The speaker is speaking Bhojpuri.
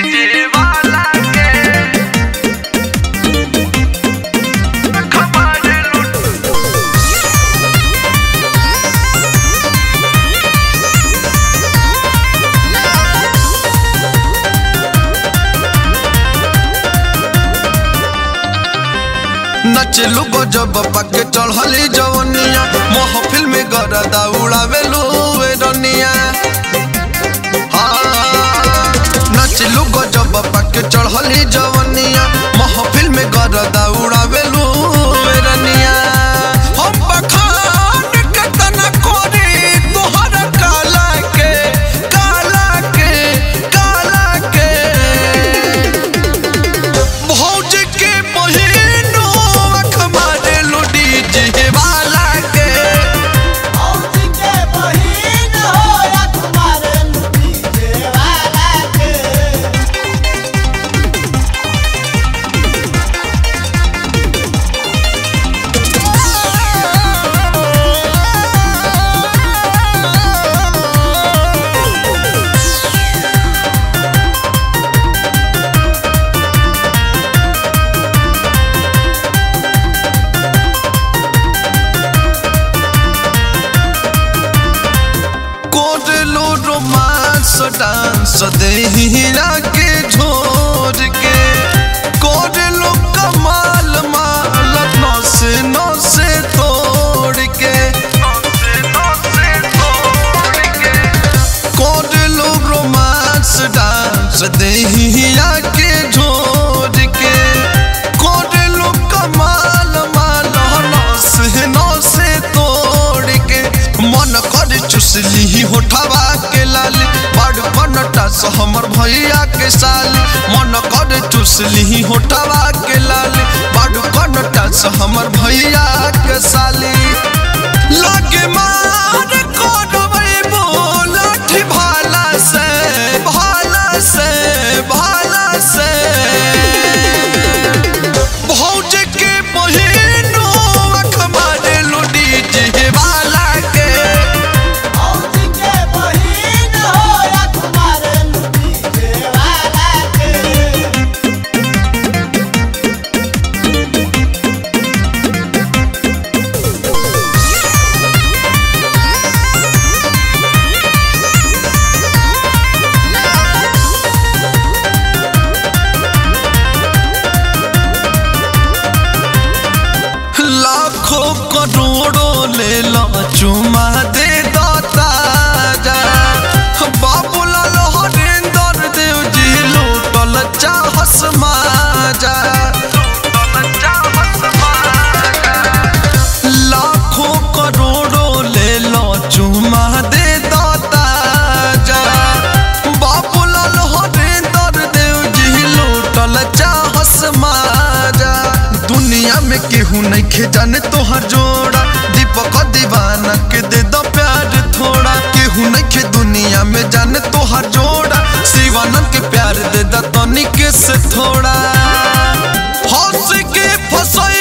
डीजे वाला के खबर लूट नचलू गजब पाके चढ़ली जवनिया महफिल में गरदा उड़ावेलू वे रनिया हाँ, नचलू गजब पाके चढ़ली जवनिया महफिल में गरदा उड़ावेलू वे रनिया हम बखान के तना कोरी तोहर काला के काला के काला के भौज के बहिनो अख मारे लुडी जी वाला के औजी के बहिन हो रख मारे डीजे वाला के कोडलो रोमांस डांस देहिरा के झोर के कोडलो कमाल माल नौसे नौसे तोड़ के कोडलो रोमांस डांस देहिरा के झोर के कोडलो कमाल माल नौसे नौसे तोड़ के मन कर चुसली होठवा के लाली बड़ बनटा से हमर भैया के साली मन कर चुसली होठवा के लाली बड़ बनटा से हमर भैया के साली लगे मार करबै बोलठ भाला से भाला से भाला से भौज के बहिनो अख मारे लुडी जी वाला के औजी के बहिन हो रख मारे डीजे वाला के लाखों करोड़ों ले लो चुमा दे दाता जा बाबूलाल हरिंदर देव जी लूटल चाहस माजा लाखों करोड़ों ले लो चुमा दे दाता जा बाबूलाल हरिंदर देव जी लूटल चाहस माजा दुनिया में केहू नहीं खे जाने तोहर जोड़ा दीपक दीवाना के दे दो प्यार थोड़ा केहू नहीं खे दुनिया में जाने तोहर जोड़ा शिवानंद के प्यार दे दो तनिक से थोड़ा हंस के फंसाई